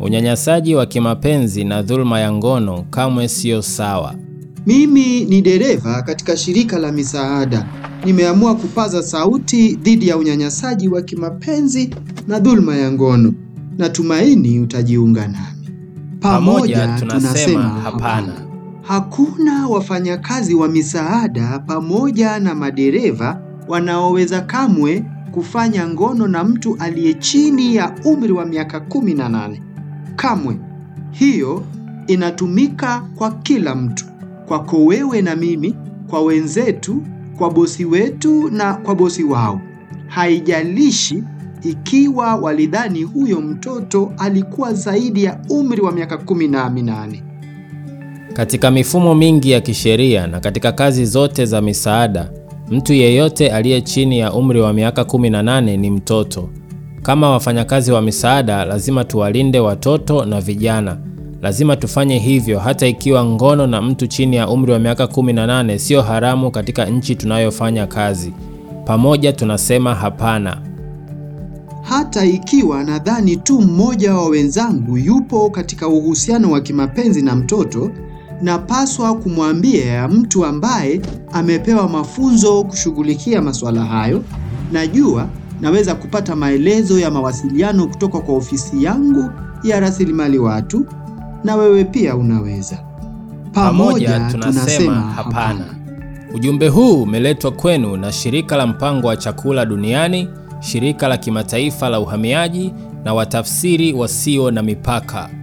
Unyanyasaji wa kimapenzi na dhuluma ya ngono kamwe sio sawa. Mimi ni dereva katika shirika la misaada. Nimeamua kupaza sauti dhidi ya unyanyasaji wa kimapenzi na dhuluma ya ngono. Natumaini utajiunga nami. Pamoja tunasema hapana. Hakuna wafanyakazi wa misaada pamoja na madereva wanaoweza kamwe kufanya ngono na mtu aliye chini ya umri wa miaka 18. Kamwe. Hiyo inatumika kwa kila mtu, kwako wewe na mimi, kwa wenzetu, kwa bosi wetu na kwa bosi wao. Haijalishi ikiwa walidhani huyo mtoto alikuwa zaidi ya umri wa miaka 18. Katika mifumo mingi ya kisheria na katika kazi zote za misaada, mtu yeyote aliye chini ya umri wa miaka 18 ni mtoto. Kama wafanyakazi wa misaada, lazima tuwalinde watoto na vijana. Lazima tufanye hivyo hata ikiwa ngono na mtu chini ya umri wa miaka 18 sio haramu katika nchi tunayofanya kazi. Pamoja tunasema hapana. Hata ikiwa nadhani tu mmoja wa wenzangu yupo katika uhusiano wa kimapenzi na mtoto, napaswa kumwambia ya mtu ambaye amepewa mafunzo kushughulikia masuala hayo. Najua naweza kupata maelezo ya mawasiliano kutoka kwa ofisi yangu ya rasilimali watu, na wewe pia unaweza. Pamoja tunasema hapana. Ujumbe huu umeletwa kwenu na Shirika la Mpango wa Chakula Duniani, Shirika la Kimataifa la Uhamiaji na Watafsiri Wasio na Mipaka.